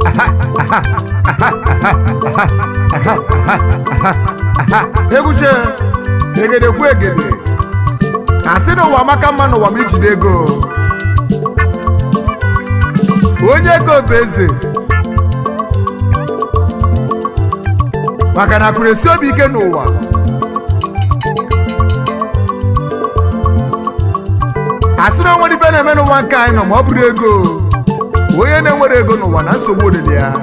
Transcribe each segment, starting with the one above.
egwuche egedekwu egede asị n'ụwa maka mma n'ụwa ma ijide ego onye ego bụ eze maka na akụrụ esi obi ike n'ụwa asị na onwere ife na-eme n'ụwa nke anyị nọ ma ọ bụrụ ego onye na-enwere ego n'ụwa na nsogbu olili ya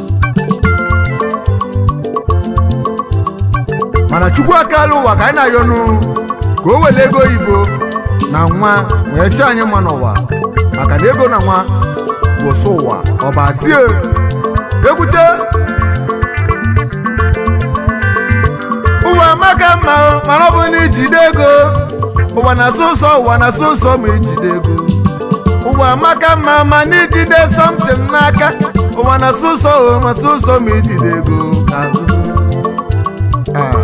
mana chukwu akala ụwa ka anyị na-ayọnụ ka o were ego oyibo na nwa wee chọọ anyị mma n'ụwa maka na ego na nwa bụ sọ ụwa ọbasie ekwute ụwa amaka mma o, mana ọ bụ na ijide ego ụwa na-asụ ụsọ ụwa na-asụ ụsọ ma ijide ego ụwa amaka mma ma na ijide something n'aka ụwa na-asụ ụsọ o ma sụ ụsọ ma ijide ego Ah.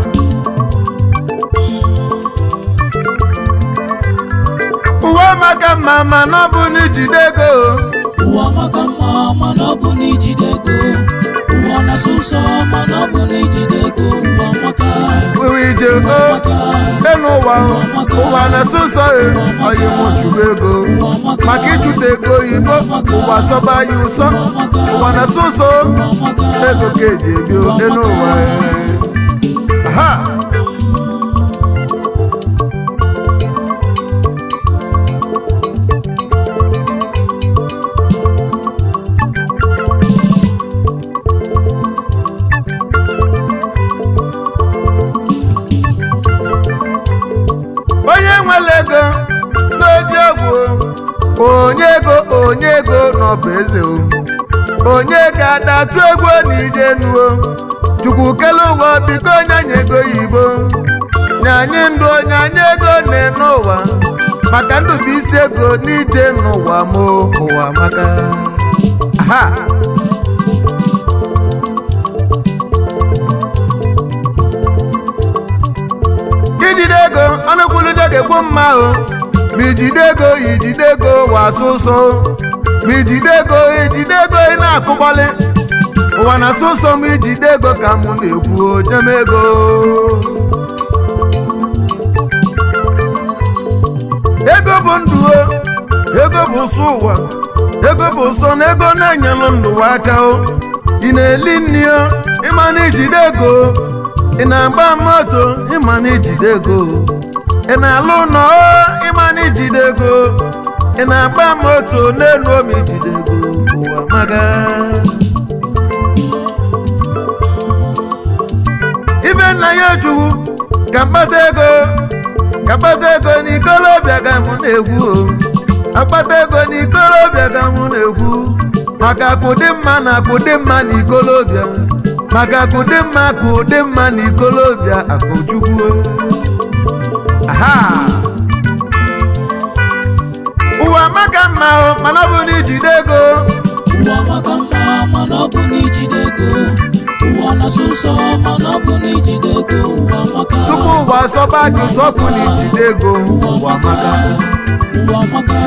ụwa amaka mma ma na ọ bụ na ijide ego ụwa maka mma mana ọ bụ na ijide ego ụwa na-asụ ụsọ mana ọ bụ na ijide ego ụwa maka ụwa ije ego maka enu ụwa ụwa na-asụ ụsọ e ọyị mụchuru ego maka ịchụta ego oyibo ụwa sọba anyị ụsọ ụwa na-asụ ụsọ ego ka eji ebi enu ụwa ha onye nwere ego n'oji egwu onye ego onye ego n'ọbụ eze o onye ga-adatụ egwu n'ije nuo chukwu kele ụwa biko onye anyị ego yibo nye anyị ndụ onye anyị ego na-ene ụwa maka ndụ bụ isi ego n'ije n'ụwa mo ụwa maka ha ijide ego ọnụkwulude ga-ekwu mma o ma ijide ego ijide ego wasụ ụsọ ma ijide ego ijide ego ị na-akụgbalị ụwa na-asụ ụsọ ma ijide ego ka mụ na-ekwu jem ego ego bụ ndụ o ego bụ ụsọ ụwa ego bụ ụsọ na ego na-enyelụ ndụ aka o ị na-eli nri o ịma na ijide ego ị na-agba moto ịma na ijide ego ị na-alụ ụlọ o ịma na ijide ego ị na-agba moto n'elu omi ijide ego ụwa maga ibe nna ya chukwu ka mkpata ego ka mkpata ego n'ikolobịa ka mụ na-egwu o akpata ego n'ikolobịa ka mụ na-egwu maka akụdị mma na akụdị mma na ikolobịa maka akụdị mma akụdị mma na ikolobịa akụchukwu aha ụwa maka mma o mana ọ bụ na ijide ego ụwa maka mma mana ọ bụ na ijide ego ụwa na-asụ ụsọ mana ọ bụ na ijide ego ụwa maka tupu ụwa sọba gị sọfụ na ijide ego ụwa maka ụwa maka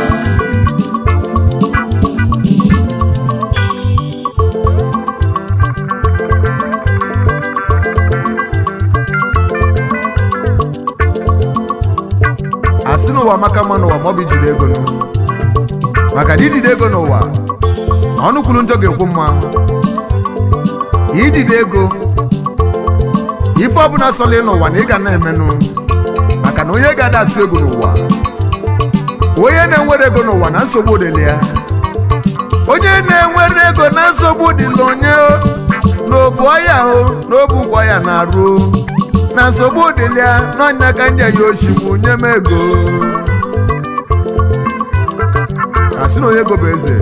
asị n'ụwa maka mma n'ụwa ma ọ bụ ijide ego nụ. maka na ijide ego n'ụwa ọnụ kwuru njọ ga-ekwu mma ijide ego ife ọbụla sọlị n'ụwa na ị ga na-emenụ maka na onye ga-ada atụ ego n'ụwa onye na-enwere ego n'ụwa na nsogbu dịla ya onye na-enwere ego na nsogbu dịla onye n'obu ọya o n'obu ụgwọ ya na-arụ na nsogbu dịla ya n'ọnya ka nye ya oshigbu nye m ego asị na onye ego bụ eze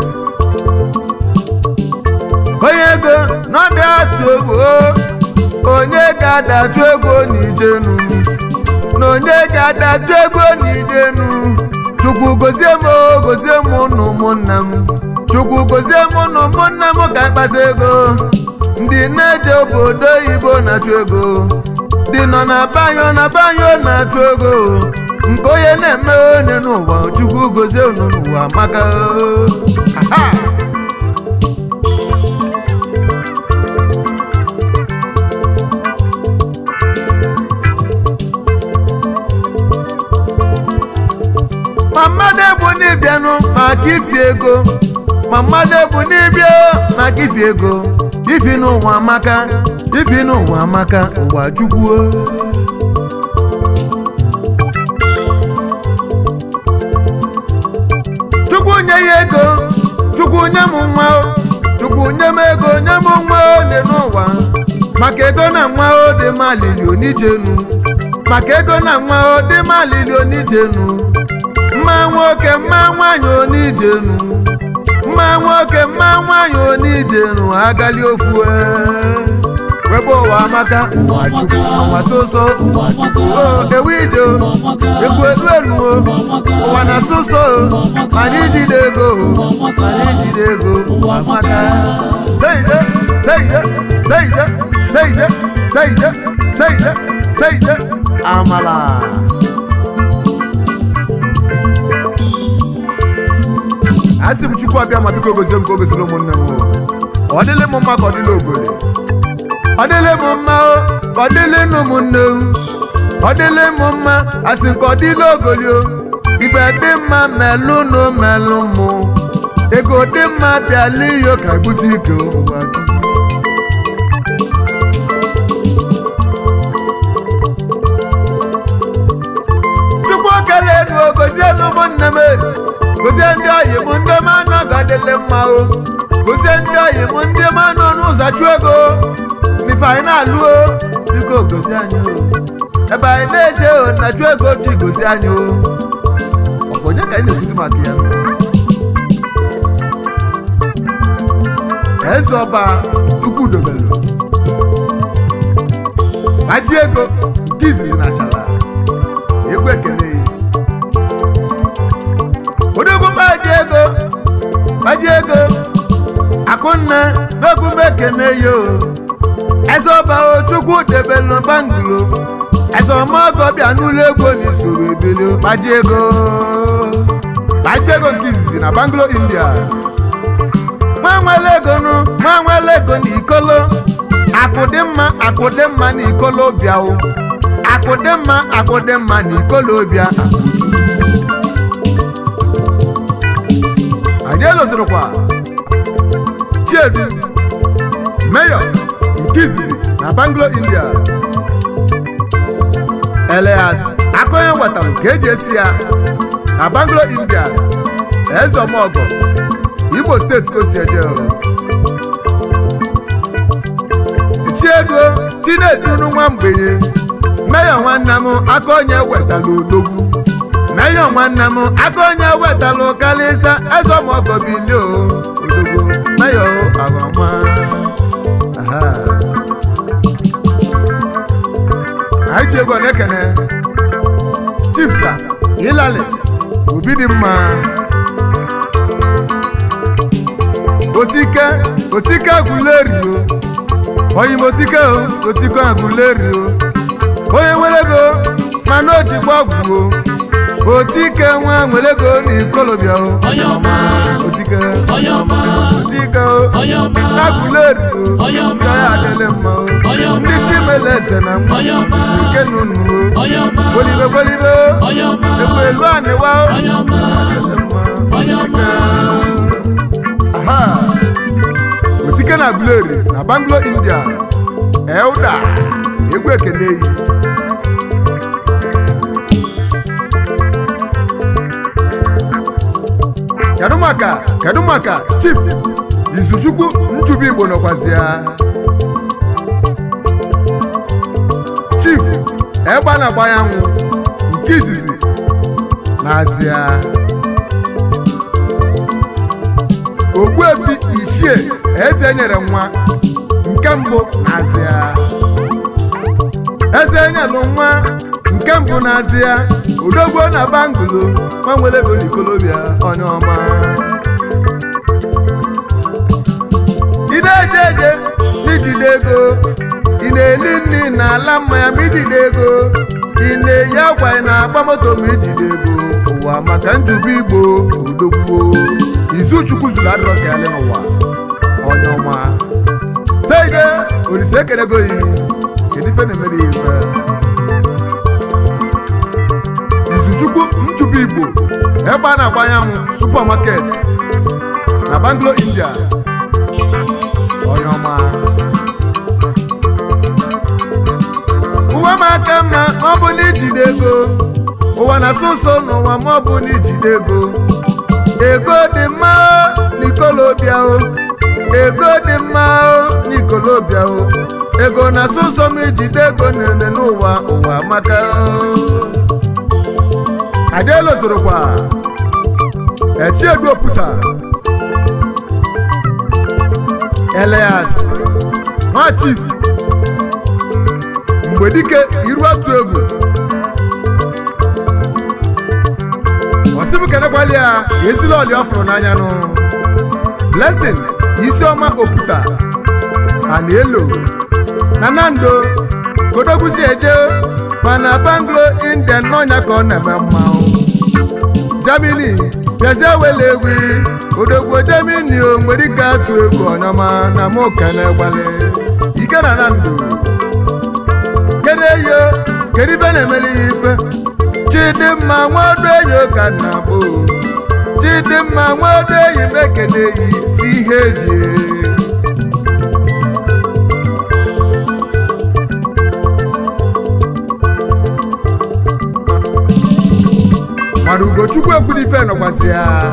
onye ego na ọ dị atụ egwu o, onye ga-adatụ ego n'ijenu na onye ga-adatụ ego n'ijenu chukwu gozie m o, gozie m na ụmụnna m chukwu gozie m na ụmụnna m ka ịkpata ego ndị na-eje obodo oyibo na-achụ ego dị nọ na banyo na banyo na-achụ ego nke onye na-eme onye n'ụwa chukwu gozie unu n'ụwa maka Aha! maka ifi ego ma mmadụ ebu n'ibia maka ifi ego ifi n'ụwa amaka ifi n'ụwa amaka ụwa chukwu chukwu nye ya ego chukwu nye m nwa o chukwu nye m ego nye m nwa ole n'ụwa maka ego na nwa o dị m alili onijenu maka ego na nwa o dị m alili onijenu mma nwoke mma nwanyị onijenu mma nwoke mma nwanyị onijenu agali ofu webe ụwa amaka ụwa chukwu ụwa soso ụwa amaka o ewu ije o ụwa amaka egwu elu elu o ụwa amaka ụwa na soso o anyị jide ego o anyị jide ego ụwa amaka seide seide seide seide seide seide seide amala asị m chukwu abịa ma biko gozie m ka o goziri ụmụnne m o. ọ dịlị m mma ka ọ dịlị obodo ọ dịlị m mma o ka ọ dịlị nụ ụmụnne m ọ dịlị m mma asị ka ọ dịlị ogolio ife dị mma melụ nụ melụ mụ ego dị mma bịala iyo ka ebute ike ụwa dum. chukwu okele enu o gozie nụ ụmụnne m gozie ndị oyi m ndị m anọ gadịlị mma o gozie ndị oyi m ndị m anọ n'ụzọ chụ ego n'ife anyị na-alụ o biko gozie anyị o ebe anyị na-eje o na chụ ego ji gozie anyị o ọ bụ onye ka anyị na-ekwuzi maka ya eze ọba chukwu dobelu maji ego nke izizi na chala egwu ekele ya odogwu maji ego maji ego akụnna n'ogwu ekene yo eze ọba o chukwu debelu bangalo eze ọmọgọ bịa n'ụlọ ego n'isoro ebili maji ego maji ego nke izizi na bangalo india nwa nwere ego nụ nwa nwere ego na ikolo akụ dị mma akụ dị mma na ikolo bịawo akụ dị mma akụ dị mma na ikolo bịa anyị elozirikwa chiedu meyọ nke izizi na banglo india elias akọnye wetara ka eji esi ya na banglo india eze ọmọgọ imo steeti ka o si eje chiedu chinedunu nwa mgbenye meyọ nwanne m aka onye wetara odogwu meyọ nwanne m aka onye wetara kalịsa eze ọmọgọ bilio odogwu meyọ agọma aha anyị ji ego na-ekene chifsa ịlalị obi dị mma otike otike agụleri o onye otike o otike agụleri o onye nwere ego mana o jikwa ọgwụ o otike nwa nwere ego na ikolobịa o onye ọma otike onye ọma otike o onye ọma n'agụleri o Onye ọma. ka ya adịlị mma o Onye ọma. ndị chimele eze na nwa Onye ọma. si nke nunu o onye ọma gwelibe gwelibe o onye ọma egwu elu anịwa o onye ọma onye ọma aha otike na agụleri na banglo india elda egwu ekene yi kedu maka kedu maka chief izuchukwu njubu igbo nọkwazi ya chief egba na-agba anyanwụ nke izizi n'azịa ogbuefi ichie eze nyere nwa nke mbụ n'azịa eze nyelụ nwa nke mbụ n'azịa odogwo na bangalo nwa nwere ego n'ikolobịa onye ọma ị na-eje eje n'ijide ego ị na-eli nri na ala mmanya ma ijide ego ị na-eyi akwa ị na-agba moto ma ijide ego ụwa maka njube igbo odogwu izuchukwu zuru adịrọ ka ya dị n'ụwa onye ọma seide olise ekelego yi kedu ife na-emere ya ife izuchukwu nchụpụ igbo ebe a na-agba anyanwụ supermarket na Bangalore India onye ọma ụwa m aka mma ma ọ bụ na ijide ego ụwa na-asụ nso n'ụwa ma ọ bụ na ijide ego ego dị mma n'ikolobịa o ego dị mma n'ikolobịa o ego na-asụ nso ma ijide ego nene n'ụwa ụwa maka adịelo sorokwa echieduoputa Elias nwa chief mgbe dike iru atụ egwu osibukenekwali ya esila ọlị ọ fụrụ n'anya nụ blessing isiọma oputa anielo na nando kodogbusi eje mana banglo indian n'ọnya ka ọ na-eme mmanwụ Germany bịazie wele egwu odogwu Germany o nwere ike atụ egwu ọnyọma na mụ kene gbali ike na na ndụ kedu eyo kedu ife na-emeli ya ife chidimma nwaodo enyi ụka na bụ chidimma nwaodo enyi mekene yi si ihe eji mana ugochukwu ekwudife nọkwasị ya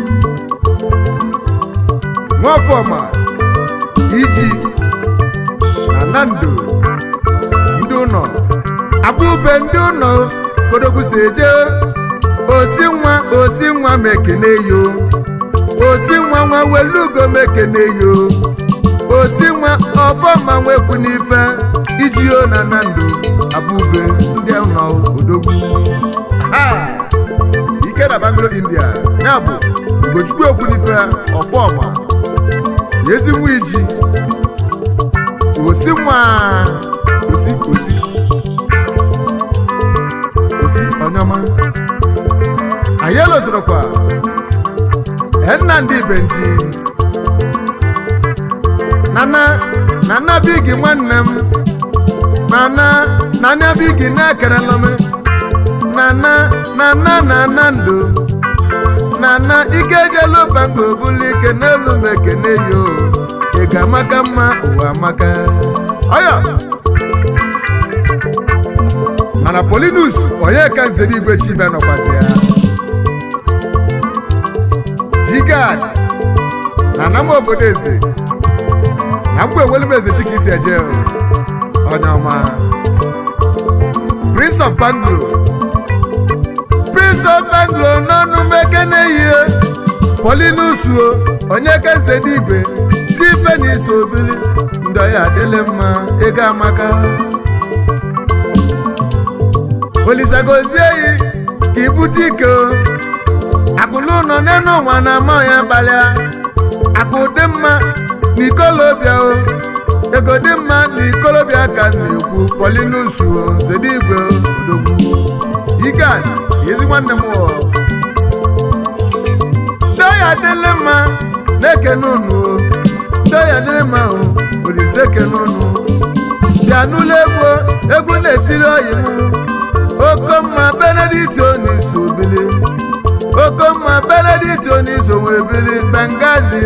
nwafọma iji na nando ndị ụlọ abụbe ndị ụlọ kodogwusi eje osi nwa osi nwa mekene yo osi nwa nwa welugo mekene yo osi nwa ọfọma nwekwu n'ife iji yo na nando abụbe ndị ụlọ odogwu ha ike na Bangalore India ya bụ ugochukwu ekwunife ọfọma ezi nwa iji osi nwa osi osi osi onyọma anyị elozirokwa Nnamdi Benji nana nana bigi nwanne m nana nana bigi na-ekerela m nana nana nana ndo nana ike jelu bango bulu ike n'elu m ekene yo ị ga-amaka mma ụwa amaka ọya mana polinus onye ka nzere igwe chive nọkwasị ya jigad na anam obodo eze na mgbe ewelu m eze chika isi eje onye ọma prince of banglo prince of banglo n'ọnụ mekene ihe polinus o onye ka nzere igwe chife na iso obili ndọ ya adịlị mma ego amaka olisagozie yi ka ibute ike o akụlụ nọ n'enu ụwa na ama ya gbalịa akụ dị mma na ikolobịa o ego dị mma na ikolobịa ka na-ekwu polinus o nzede igwe odogwu igad ezi nwanne m o ndọ ya adịlị mma na-ekene unu o ndọ ya adịlị mma o olise ekene unu bịa n'ụlọ egwu egwu na-etiri oyi m okomma benedict oniso bili okomma benedict oniso nwere bili bengazi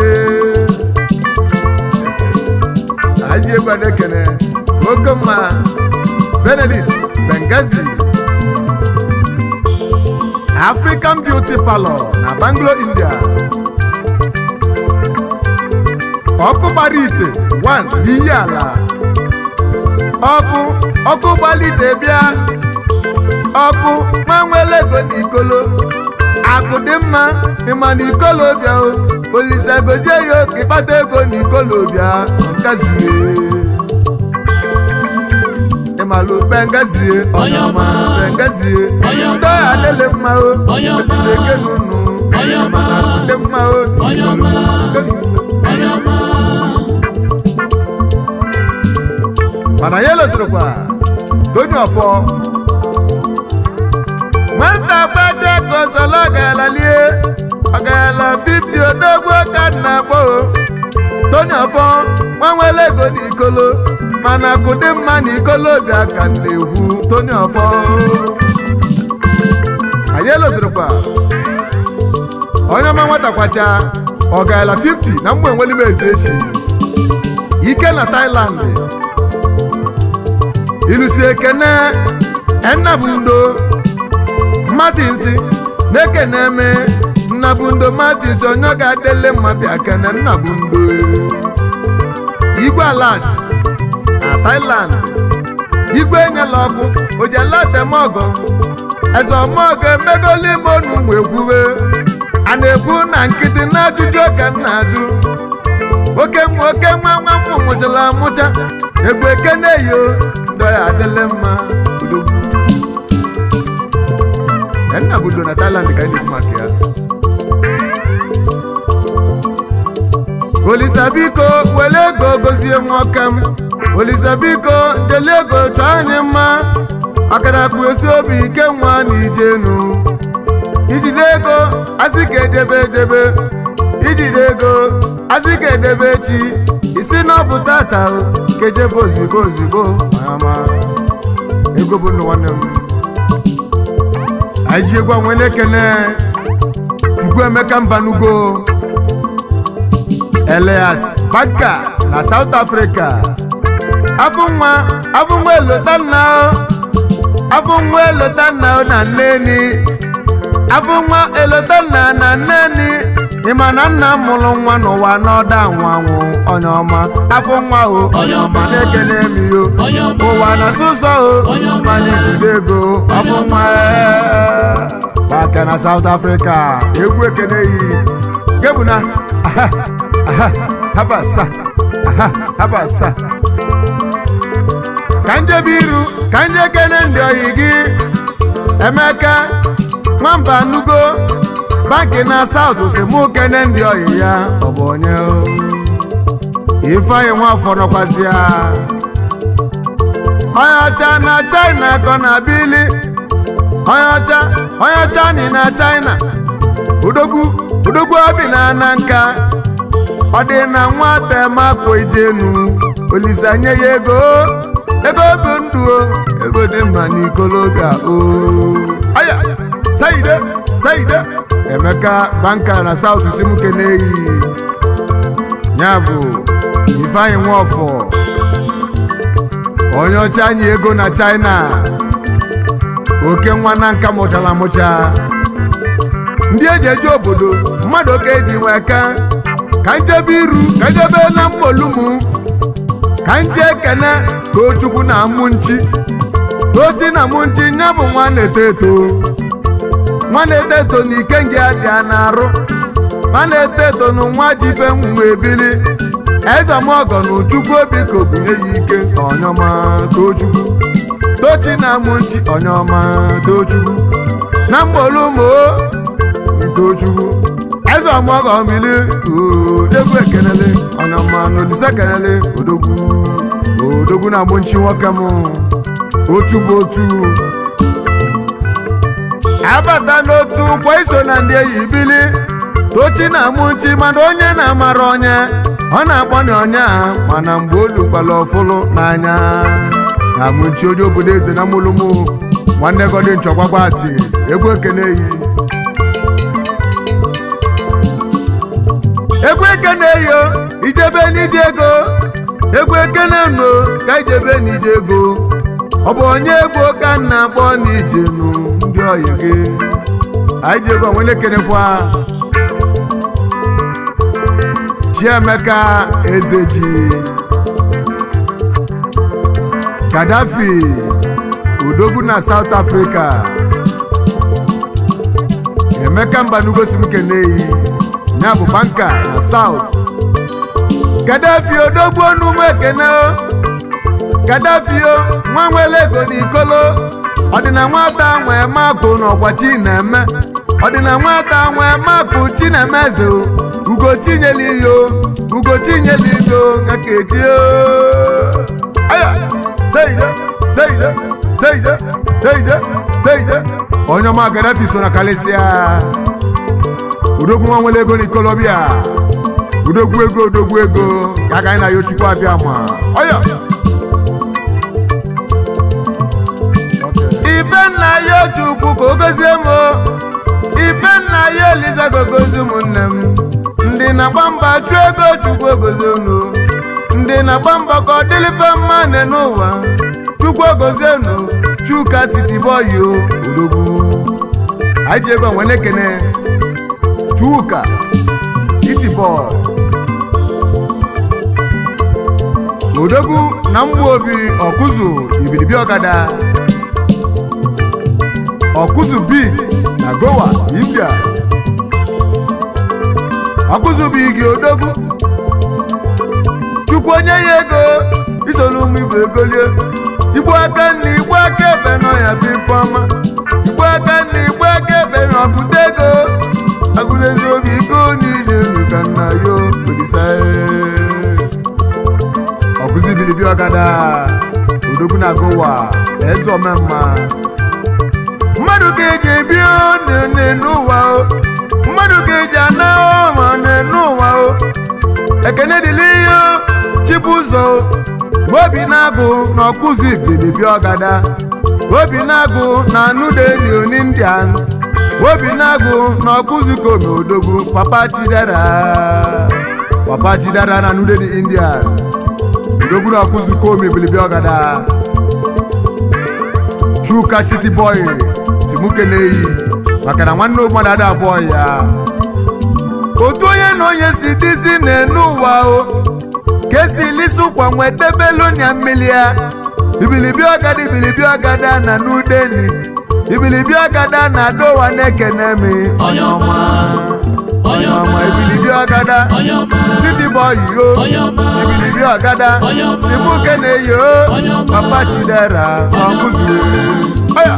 aji egwu adekene okomma benedict bengazi african beauty parlor na bangalore india ọkụ gbara ite 1 n'iyi ala ọkụ ọkụ gbara ite bịa ọkụ manwele ego na ikolo akụ dị mma ịma na ikolo bịa o olise goje ya oke ịkpata ego na ikolo bịa ngazie ịmalụ bengazie Onye ọma. bengazie Onye ọma. ndị ọya adịlị mma o Onye ọma. olise eke n'unu Onye ọma. mana dị mma o Onye ọma. onye ọma mana ya elozirikwa toni ọfọ nwata gbaje ka ọsọlọ ọgaala lie ọgaala 50 odogwu ka nna gbọ toni ọfọ nwanwele ego na ikolo mana kụdị mma na ikolo ga ka na-egwu toni ọfọ anyị elozirikwa onye ọma nwatakwacha ọ gaala 50 na mgbe enweli m ezi echi ike na Thailand ilusi ekene ennabundo Martins na-ekene eme nnabundo Martins onye ọ ga-adele mma bịa kene nnabundo igwe alat na Thailand igwe enyela ọkụ ojelatemọgọ eze ọmọgọ emegolu ime onu mgbe ekwuwe a na-ekwu na nkịtị na ajụjụ ka m na-ajụ oke nwa oke nwa nwa m mụchara amụcha egwu ekene yo ndọ ya adịle mma udogwu nna budo na Thailand ka anyị na-ekwu maka ya olisa biko were ego gozie nwoke m olisa biko dele ego chọọ anyị mma akarakpu esi obi ike nwa na ijenu ijide ego asị ka edebe edebe ijide ego asị ka edebe echi isi na ọ bụ tata ka ejebe ozigbo ozigbo ama ego bụ ndụ nwanne m anyị ji egwu onwe na-ekene Chukwu Emeka Mbanugo Elias Badka na South Africa afọ nwa afọ nwa elota nna afọ nwa elota nna na nneni afọ nwa elota nna na nneni ịma na nna m mụrụ nwa n'ụwa n'ọda anwụ anwụ onye ọma afọ nwa o Onye ọma. na-ekene m yo Onye ọma. ụwa na sụsọ o Onye ọma. mana ijide ego afọ nwa Badka na South Africa egwu ekene yi gebuna aha aha habasa aha habasa ka njebe iru ka nje kene ndị oyi gị emeka nwamba nugo banki na saut si mụ kene ndị oyi ya ọ bụ onye o? ifeanyị nwafọ nọkwasị ya onye ọcha na china kọ na bili onye ọcha onye ọcha ni na china odogwu odogwu obi na na nka ọ dị na nwata mapụ ijenu olise nye ya ego ego bụ ndụ o ego dị mma n'ikolobịa o aya saide saide emeka banka na saut simuke na-eyi ya bụ ifeanyị nwafọ onye ọcha anyị ego na china oke nwa na nka mụchara amụcha ndị eji eje obodo mmadụ oke eji nwee ka ka njebe iru ka njebe na mmolumu ka nje ekene tochukwu na amụ nchi tochi na amụ nchi nya bụ nwa na-eto eto nwa na-eto eto na ike nge adị a na-arụ nwa na-eto eto na nwa ji ife nwa ebili eze mọgọ na uchukwu obi ka obunye ya ike ọnyọma tochukwu tochi na amụ nchi ọnyọma tochukwu na mmolumu tochukwu eze ọmọgọ mmiri odogwu ekenele ọnyọma n'olise kenele odogwu odogwu na-amụ nchi nwoke m otu bụ otu abata n'otu kwa iso na ndị eyi bili tochi na-amụ nchi mana onye na-amara onye ọ na-akpọnye onye a mana mgbe olukwala ọfụlụ n'anya na-amụ nchi onye obodo eze na mụlụmụ nwanne gọdị nchọkwakwa ati egwu ekene yi egwu ekene yo ijebe n'ije ego egwu ekene no ka ijebe n'ije ego ọ bụ onye egwu ka m na-akpọ n'ije nu ndị ọyị gị anyị ji ego onwe na-ekenekwa chiemeka ezeji Gaddafi odogwu na South Africa Emeka Mbanugosi m keneyi ya bụ banka na South Gaddafi odogwu onumu ekene o Gaddafi o nwa nwere ego n'ikolo ọdịna nwata nwee makụ n'ọgwachi na-eme ọdịna nwata nwee makụ chinemeze o ugochinyela ihe o ugochinyela ihe o ka eji o aya teide teide teide teide teide onye ọma Gaddafi so na kalịsịa odogwu nwa nwere ego n'ikolobịa odogwu ego odogwu ego ka agaghị na ya chukwu abịa ma ọya ife nna ya chukwu ka o gozie m ifenna ya eliza gogozi ụmụnne m ndị na-agba mba chụọ ego chukwu ogozi unu ndị na-agba mba ka ọ dịlife mma ne n'ụwa chukwu ogozi unu chuka siti bọyi o odogwu anyị ji ego nwe na-ekene chuka siti bọy odogwu na mgbu obi ọkụzụ ibilibi ọgada ọkụzụ bi na gowa india ọkụzụ bụ igi odogwu chukwu onye ya ego isolu ụmụ igbo egolie igbu aka nna igbu aka ebe n'ọya bụ ifeọma igbu aka nna igbu aka ebe na ọbụta ego agụlezi obi iko niile elu ka nna yo olisa ọkụzi bilibi ọgada odogwu na gowa eze omemma mmadụ ga-eji ebi nne n'ụwa o mmadụ ga-eji ana ma nne n'ụwa o ekene dịla ihe chibụzọ obi na-agụ na ọkụzi bilibi ọgada obi na-agụ na nudeni n'indian obi na-agụ na ọkụzi komi odogwu papa chidera papa chidera na nudeni indian odogwu na ọkụzi komi bilibi ọgada chuka city boy timuke na-eyi maka na nwanne mmadụ ada abụọ ya otu onye na onye si dịzi n'enu ụwa o ka esi lisi ụkwa nwetebelu mmiri ya ibilibi ọgada ibilibi ọgada na n'udeni ibilibi ọgada na dowa na-ekene mi onye ọma onye ọma ọma ibilibi ọgada onye ọma city boy yo onye ọma ibilibi ọgada Onye ọma. simuke na-eyi o Onye ọma. papa chidera ọkụzụ oya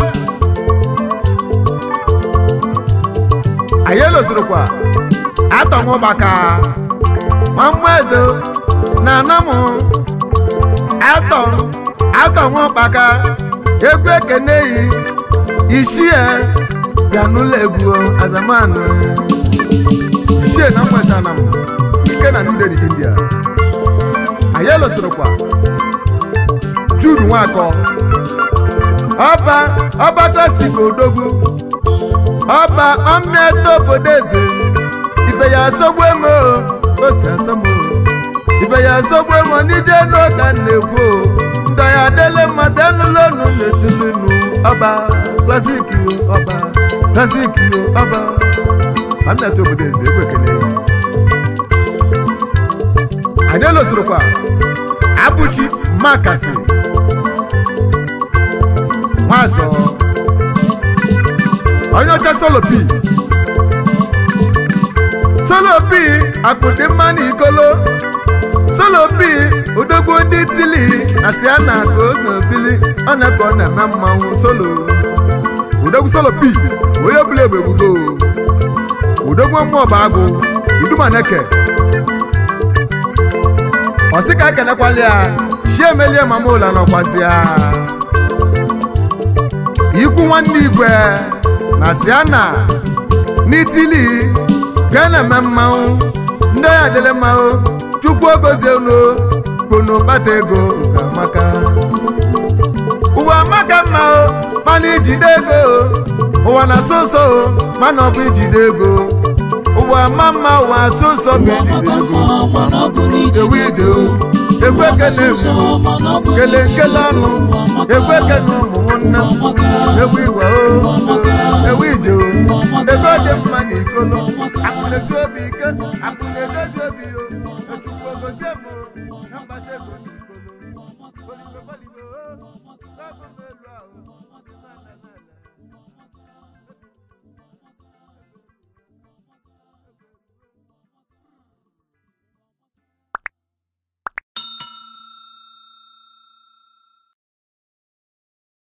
anyị elosirikwa atọnwụ maka mamma eze na anamụ atọ atọnwụ maka egwu ekene yi ishie bịa n'ụlọ egwu azamanụ ishie na mgbesa na m ike na new delhi india anyị elosirikwa jude nwakọ ọba ọba klasik odogwu ọba ọmịata obodo eze ife ya asọgbu emo ose asọmụ ife ya asọgbu emo n'ije n'ụka na-ekwu o ndị ya adịle mma bịa n'ụlọ unu na-etinunu ọba klasik yo ọba klasik yo ọba ọmịata obodo eze egwu ekele anyị elosirikwa abụchi makasi nwazọ onye ọcha solopi solopi akụdị mma na ikolo solopi odogwu ndị tili asị a na ka oge obili ọ na-eke ọ na-eme mmanwụ solo odogwu solopi onye ọbụla egbe egbugo odogwu mmụọ bụ agụ idumaneke ọsị ka ekenekwala ya chi emelie mama ụla nọkwasị ya ikwu nwanne igwe na siana n'itili ga na-eme mmanwụ ndị ya dịle mmanwụ chukwu ogozie unu kunu kpata ego ga-amaka ụwa amaka mma o mana ijide ego ụwa na-asụ nsọ o mana ọ bụ ijide ego ụwa ma mma ụwa asụ nsọ bụ ụwa ijide maka ego mma mana ọ bụ ewu n'ijide ije ego o ekwe ekele egwu kele nkele ọnụ ekwe ekele ụmụ nwanne m ewu igwe o ewu ije o ego dị mma na ikolo akụ na-esi obi ike akụ na-edozi obi o echukwu ogozie m o na mkpata ego